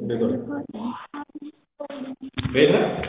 ቤት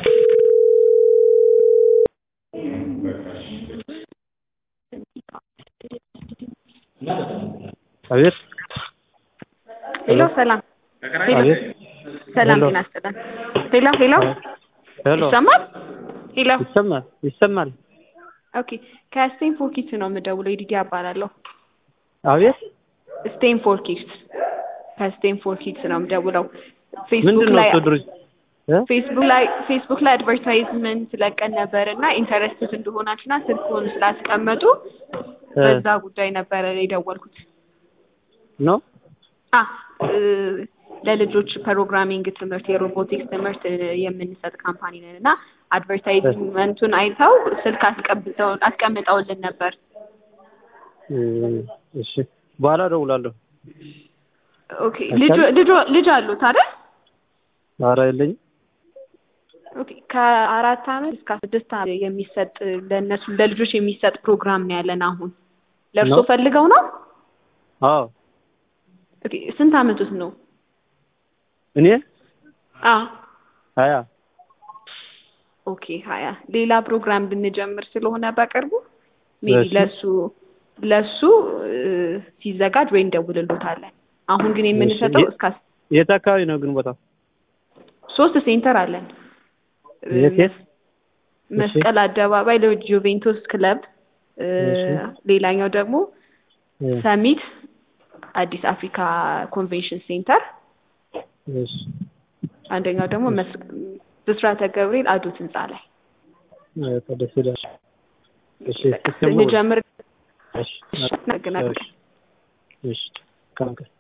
አቤት ሄሎ ሰላም አቤት ሰላም ሄሎ። ጤና ይስጥልን። ሄሎ ሄሎ ሄሎ ይሰማል? ሄሎ ይሰማል ይሰማል ኦኬ ከስቴንፎርድ ኪድስ ነው የምደውለው። ይዲዲ እባላለሁ። አቤት ስቴንፎርድ ኪድስ ከስቴንፎርድ ኪድስ ነው የምደውለው። ምንድን ፌስቡክ ነው ላይ እሱ ድርጅት እ? ፌስቡክ ላይ ፌስቡክ ላይ አድቨርታይዝመንት ለቀን ነበር እና ኢንተረስትድ እንደሆናችሁና ስልክዎን ስላስቀመጡ እ። በዛ ጉዳይ ነበረ የደወልኩት። ነው አ እ፣ ለልጆች ፕሮግራሚንግ ትምህርት የሮቦቲክስ ትምህርት እ፣ የምንሰጥ ካምፓኒ ነን እና አድቨርታይዝመንቱን አይተው ስልክ አስቀምጠው አስቀምጠውልን ነበር። እ፣ እሺ በኋላ እደውላለሁ ኦኬ ልጅ ልጅ ልጅ አሉት አይደል? ኧረ የለኝም ኦኬ ከአራት አመት እስከ ስድስት አመት የሚሰጥ ለእነሱ ለልጆች የሚሰጥ ፕሮግራም ነው ያለን አሁን። ለእርሶ ነው? ፈልገው ነው? አዎ ኦኬ ስንት አመት ውስጥ ነው? እኔ አ ሀያ ኦኬ ሀያ ሌላ ፕሮግራም ብንጀምር ስለሆነ በቅርቡ ሜቢ እሺ። ለሱ ለሱ እ፣ ሲዘጋጅ ወይ እንደውልሎታለን። አሁን ግን የምንሰጠው እሺ። እስከ የት አካባቢ ነው ግን ቦታው ሶስት ሴንተር አለን። እ፣ የት የት መስቀል አደባባይ ለጁቬንቱስ ክለብ እ፣ እሺ። ሌላኛው ደግሞ እ፣ ሰሚት አዲስ አፍሪካ ኮንቬንሽን ሴንተር፣ እሺ አንደኛው ደግሞ መስ- ብስራተ ገብርኤል አዶት ህንፃ ላይ እ፣ ደስ ይላል እሺ እስከ እንጀምር። እሺ እናገናኛለን። እሺ እሺ